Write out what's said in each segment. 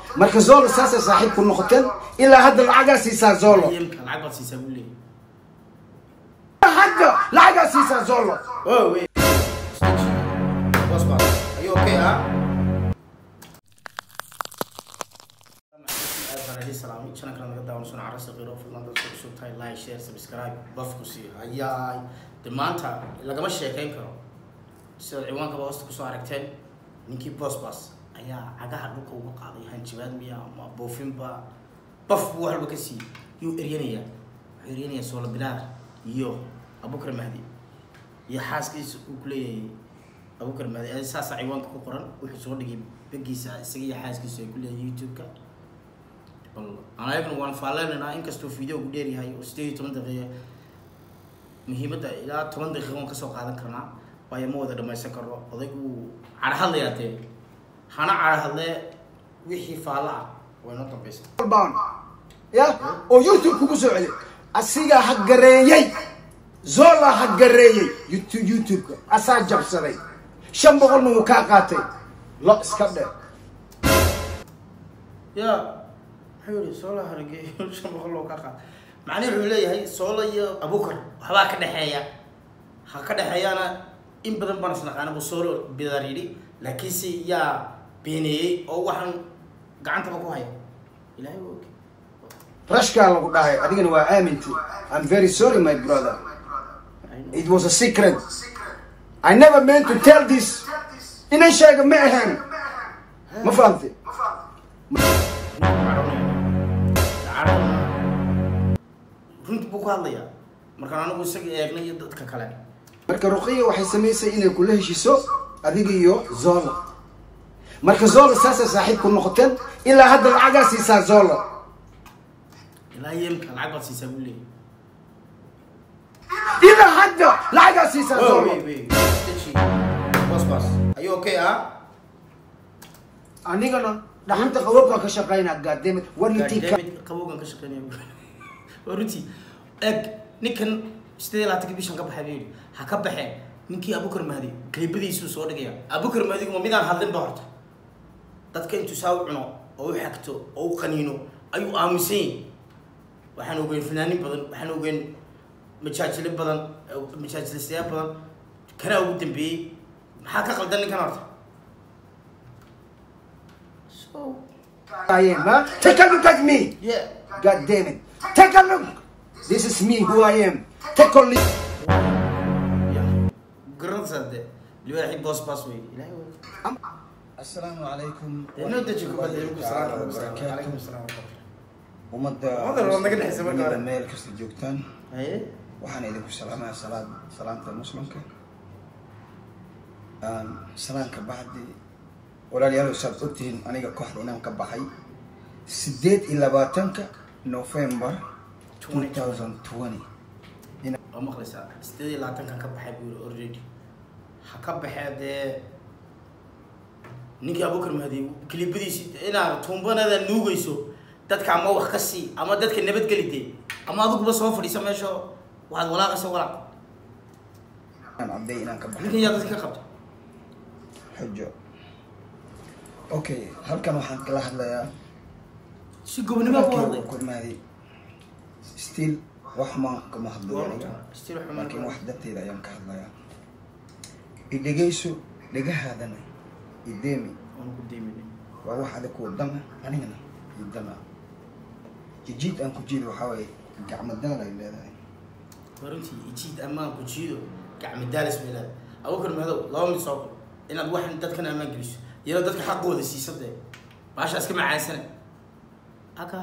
marka zolo saasay saaxiib ku noqoteen ilaa hadda lacagaa siisaa zolo yemka lacag baad siisaa buu leeyahay hadda lacagaa siisaa zolo Oh, wait. Boss boss, are you okay, huh? salaami channel kale naga daawan suna carasi qiro fadlan dadka cusub tahay like share subscribe buff ku sii hayaay de maanta lagama sheekayn karo sida ciwaankaba hoosta kusoo aragteen ninkii boss boss ayaa cagaha dhulka uga qaaday hanjabaad miya ama boofinba baf buu waxba ka siiyey yuu eryanayaa wuxuu eryanayaa soola bilaar iyo abukar mahdi iyo xaaskiisa uu ku leeyahay abukar mahdi adi saasa ciwaanka ku qoran wuxuu soo dhigay begiisa isaga iyo xaaskiisa ay ku leeyahay youtube-ka bal aan ayagna waan faalleynaynaa inkastuu video ku dheer yahay oo sideed iyo toban daqiiqa muhiimadda ilaa toban daqiiqa waan kasoo qaadan karnaa waayo ma wada dhamaysan karno odaygu cadhahadlayaa dee hana cadhahadlee wixii faalla ah waa inoo dambaysa baan ya oo youtube kugu soo celi asigaa ha gareeyey zola ha gareeyey youtube youtube-ka asaa jabsaday shan boqolna wuu kaa qaatay lo iska dhe ya muxuu yihi soola hargeeyo shan boqol loo ka qaad macnihi wuxuu leeyahay soola iyo abukar waxbaa ka dhexeeya ha ka dhexeeyaana in badan baan isnaqaana buu soolo bidaar yidhi laakiinse yaa beeneeyey oo waxaan gacantaba ku haya ilahay waa og rashkaa lagu dhahay adigana waa aaminti i'm very sorry my brother it was a secret i never meant to tell this inan sheega ma ahayn ma fahamtay runti buu ku hadlayaa markaan anigu isaga eegnay iyo dadka kale marka ruqiya waxay samaysay inay kula heshiso adiga iyo zolo marka zolo saasay saaxiib ku noqoteen ilaa hadda lacagaa siisaa zolo ilaa yemka lacag baad siisaa buu leeyahay ilaa hadda lacagaa siisaa Oh, zolo wait, wait. Stitchy. Boss, boss. Are you okay, huh? anigana dhaxanta qababkaan ka shaqaynaa gaademid war God intii damn it, qabowgan ka shaqeynaya waa runtii eeg ninkan sideed iyo labaatanka bishan ka baxay buu yidhi ha ka baxee ninkii abukar mahdi qeybadiisuu soo dhigaya abukar mahdigu ma midaan hadlin ba horta dadka intuu saa u cuno oo u xagto oo u qaniino ayuu aaminsan yahay waxaan ogeyn fanaanin badan waxaan ogeyn majaajile badan majaajilistayaal badan kanaa ugu dambeeyey maxaa ka qaldan ninkan horta so I am, huh? Take a look at me. yeah God damn it. Take a look. This is me, who I am. Take a look. garanaysaa dee libaaxii boos baas wey ilaahay waa asalaamu calaykum inoo deji kubadda ilku salaam wabarakaatu calaykum salaam ummadda Ummadda waa naga dhexaysa marka hore. dunida meel kasta joogtaan haye waxaan idinku salaamaya salaad salaamta muslimka Aan salaanka bacdi walaalayaal saad ogtihiin aniga kooxda inaan ka baxay sideed iyo labaatanka november two thousand twenty waa maqlaysaa sideed iyo labaatankan ka baxay buu yiri already ha ka baxee dee ninkii abukar mahdi kilibadiisi inaad tuumbanada nuugayso dadka ama wax ka sii ama dadka nabadgeli dee ama adiguba soo fadhiisa meesha waxaad walaaqaysa walaaq inaan cadday inaan ka baxay ninkan yaa dadka ka qabta xujo okay halkan waxaan kala hadlayaa si gobonimo ku hadlay kurmaaday still wax maan kama hadlayo aniga Still wax ma- laakiin wax darteeda ayaan ka hadlayaa idhegayso dhegahaadana ideemi Waan ku deeminay. waa wax adag kuwa dana anigana idana jijiid aan ku jiid waxaa waaye gacmo daal ay leedahay runtii ijiid ammaan ku jiido gacmo daalis bay leedahay abukar madow laba mid soo qor inaad waxan dadkan ammaan geliso iyadoo dadka xaqooda siisa dee baasha iska macaansane aga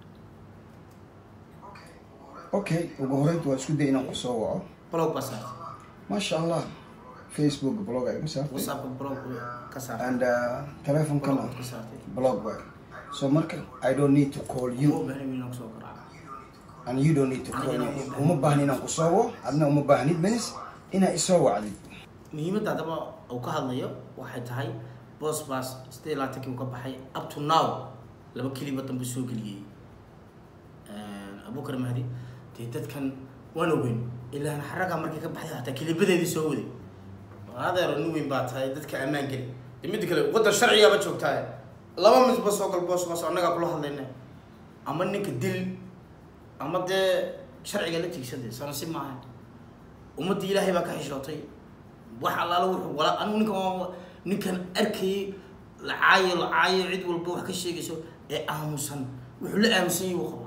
okay ugu horeynta waa isku day inaan ku soo waco blog baa saartay maasha allah facebook blog ay igu saartay whatsappka blog ka saartay and uh, telefonkana blog ka saartay blog waay so marka i don't need to call uma you baahan inaan kusoo garaaco and you don't need to call me uma baahni inaan ku soo waco adna uma baahnid means inaa isoo wacdid muhiimadda haddaba uu ka hadlayo waxay tahay boss baas sideed iyo labaatankii uu ka baxay up to now laba keliba dambe soo geliyey abukar mahdi dee dadkan waan ogeyn ilaan xaraga markay ka baxday hataa kelibadeedii soo waday adeero nin weyn baa tahay dadka ammaan geli de midda kale waddan sharcigaaba joogtaa laba midba soo gal boos boos annagaa kula hadlayna ama ninka dil ama dee sharciga la tiigsade sana si maaha ummadda ilaahay baa ka xishootay wax allaala wuxuu wala anigu ninkan waa ninkan arkayay lacaayo lacaayo cid walba wax ka sheegayso ee aamusan wuxuu la aamusan yahay wuu qabaa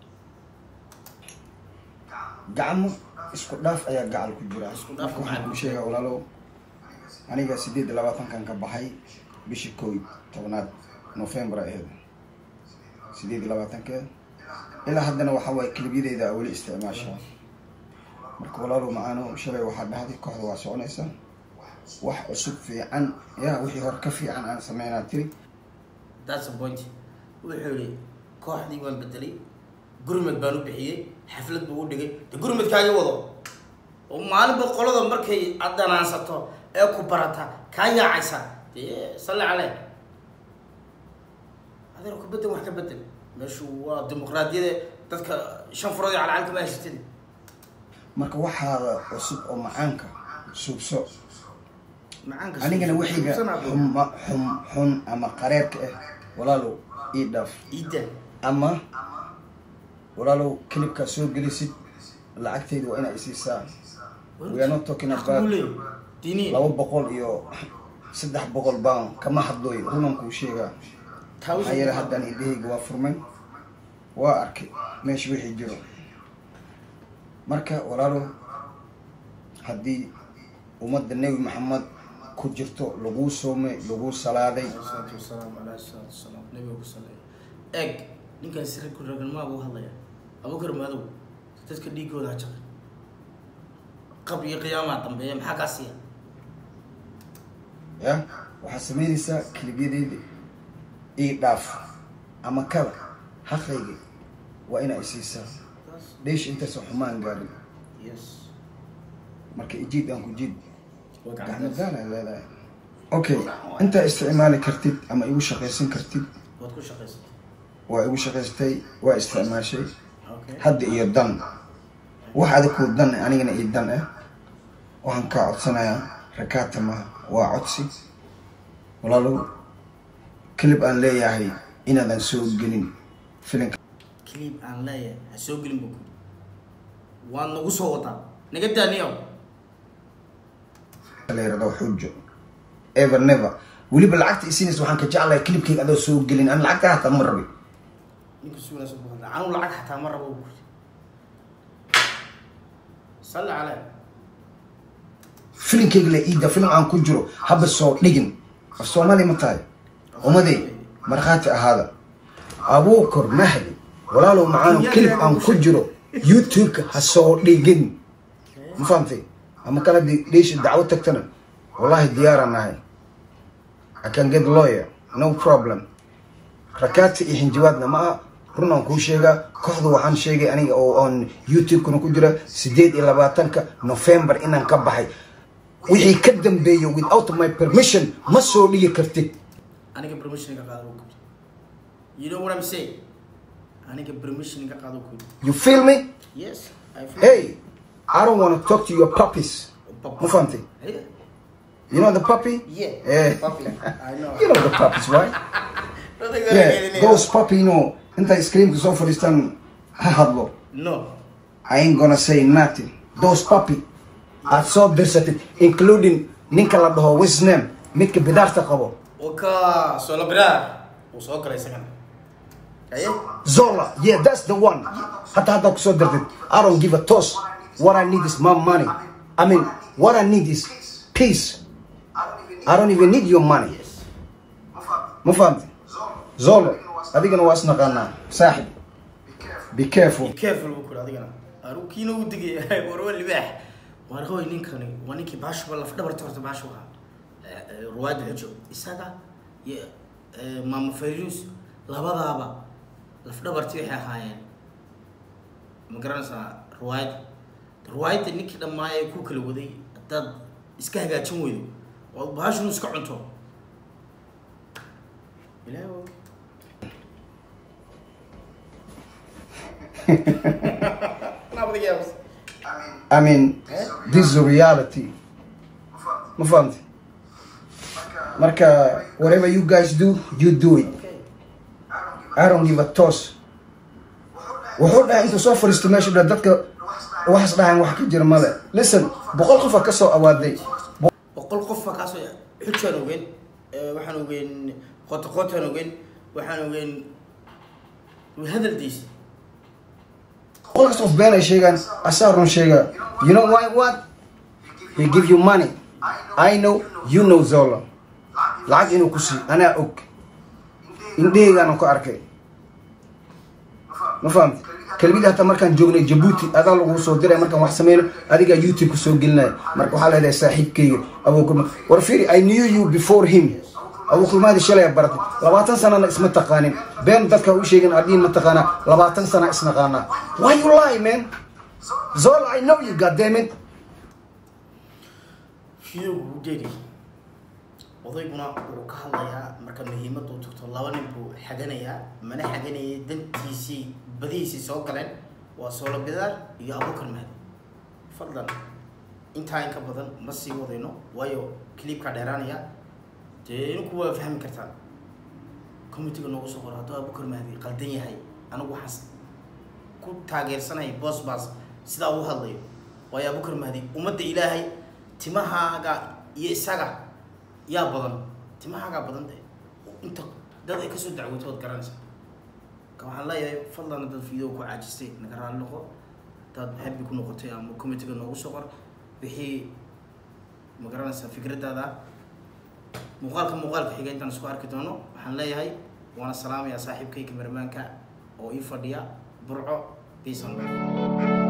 gacmo isku dhaaf ayaa gacal ku jira Isku dhaaf marka waxaan kuu sheegaa walaalow aniga sideed iyo labaatankan ka baxay bishii kow iyo tobnaad november ay ahayd sideed iyo labaatankeed ilaa haddana waxa waaye kelibyadeyda aa weli isticmaashaa marka walaalow macaano shalay waxaa dhahday kooxda waa soconaysa wax cusub fiican yaa wixii hore ka fiican aan sameynaa tiri that's the point wuxuu yihi kooxdii waan bedelay gurmed baan u bixiyey xaflad buu u dhigay de gurmedkaaga wado oo maalinba qolada markay aad danaansato ee ku barata kaa yaacaysa dee salli caleh adeer ku bedel wax ka bedel meeshu waa dimuqraadiyada dadka shan furood iyo calcal kama haysatid marka waxaada cusub oo macaanka suubso macaanka anigana wixiga xuma xum xun ama qareerka ah walaalow ii dhaaf iida ama walaalow kilibkaa soo gelisid lacagteyda waa inaa isiisaa we are not talking about diniin laba boqol iyo saddex boqol pound kama hadlooy runan kuu sheegaa maxaa yeele haddaan indhahayga waa furmay waa arkay meesha wixii jiro marka walaalow haddii ummadda nebi maxamed ku jirto laguu soomay laguu salaaday salaatu wasalaamu calaa salaatu wasalaam nabiga ku saleeya eeg ninkan sirku raganmaa buu hadlaya abukar madow dadka dhiigooda ha jaqay qab iyo qiyaamaa dambeeya maxaa kaa siiya ya waxaad samaynaysaa kilibyadeyda ii dhaaf ama kada haqayga waa inaa isiisaa dheesh intaasoo xumaan gaarin yes marka ijiid aan ku jiid waa gacmo gacantaas gaal ay leedahay okay intaa isticmaali kartid ama igu shaqaysan kartid waad ku shaqaysatay waa igu shaqaystay waa isticmaashay okay hadda iyo dan wax adikuu dan ah, anigana ii dan ah waxaan kaa codsanayaa rakaata maha waa codsi walaalow kilib aan leeyahay inaadan soo gelin filinka clip aan leeyahay ha soo gelin buu kuli waad nagu soo wadaa naga daaniyo la yirahdo xujo ever never weliba lacagta isiinaysa waxaan ka jeclahay kilibkayga adoo soo gelin aan lacagta hataa ma rabin ninka suunaasa ku hadla anu lacag xataa ma rabo buu kuli salli caleh filinkayga la iida filim aan ku jiro haba soo dhigin af soomaali ma tahay umadey markhaati ahaada abuukor mahdi walaalow macaano kilib aan ku jiro youtube-ka ha soo dhigin ma fahamtay ama kala hadii dheesha dacwo tagtana wallahi diyaaraan nahay i can get lawyer no problem rakaati iyo xinjiwaadna ma aha run aan kuu sheegaa kooxda waxaan sheegay aniga oo on youtube-kana ku jira sideed iyo labaatanka november inaan ka baxay wixii ka dambeeya without my permission ma soo dhigi kartid aniga permission ka qaado buu kuli you know what I'm saying aniga permission ka qaado kuli you feel me yes I feel hey i don't want to talk to your puppies ma fahamtay Yeah. you know the puppy Yeah, Eh. puppy. I know. you know the puppies right Nothing yeah those puppy you know intay screamka soo fadhiistaan ha hadlo No. I ain't gonna say nothing. Those puppy aad soo dirsatid including ninka la dhaho what's his name midka bidaarta qabo Waka solo brar. Uu soo galay isagana. Aye. Zola yeah that's the one hataa haddaa kusoo dirtid I don't give a toss what I need is my money I mean what I need is peace I don't even need your money Yes. ma fahamti Zolo adigana waa isnaqaanaa saaxib be careful Be careful buu kula adigana. Aru kiina u digay war waa libaax. War hooy ninkani waa ninkii baashu laf dhabarta horta baashu ahaa. Eh, Ruwaad xujo isaga iyo eh, Mama Fairuz labadaaba laf dhabartii waxay ahaayeen ma garanaysaa ruwaayad ruwaayadda ninkii dhammaayay ku kala waday haddaad iska hagaajin weydo oo baashunu iska cunto ilaahay waa og. Nabadiga yaabas. I mean this is a reality ma fahamti marka whatever you guys do you do it okay I don't give a toss wuxuu dhahay intuu soo fariisto meesha dha dadka waxas dhahan wax ka jira male listen boqol qofa ka soo awaaday boqol qof baa kaasoo xujaan ogeyn eh, waxaan ogeyn qoto qotaan ogeyn waxaan ogeyn hadaldiisa boqol kas of been ay sheegaan asaa run sheegaa you know why what he give you money I know you know Zola lacag inuu ku sii anaa og indhaheygaanu ku arkay ma fahamti kelmidii hataa markaan joognay jabuuti adaa lagu soo diray markaan wax sameyno adigaa youtube ku soo gelinaya marka waxaa leedahay saaxiibkayga abuukulma war firi i knew you before him abuukulmaadi shalay aad baratay labaatan sanana isma taqaanin been dadka u sheegin adhiin ma taqaanaa labaatan sana isnaqaanaa why you lie man zol i know you goddamn it fiyogu wuu dheeri odayguna wuxuu ka hadlayaa marka muhiimadda u tagto laba nin buu xaganayaa mana xaganayay dantiisii badihiisii soo galeen waa soolo bidaar iyo abuukar mahdi fadlan intaa in ka badan ma sii wadayno waayo clipkaa dheeraanaya dee ininku waa fahmi kartaan committeega noogu soo qoro hadduu abuukar mahdi qaldan yahay anigu waxaan ku taageersanaya boss baas sidaa uu hadlayo waayo abuukar mahdi ummadda ilaahay timahaaga iyo isaga yaa badan timahaagaa badan de inta dad ay kasoo dacwooto ood garanaysa ka waxaan leeyahay fadlan dad video ku caajistay naga raali noqo dad happy ku noqotay ama committeega noogu soo qor wixii ma garanaysaa fikradaada muuqaalka muuqaalka xiga intaan isku arki doono waxaan leeyahay waana salaamayaa saaxiibkay kameramaanka oo ii fadhiya burco peace and love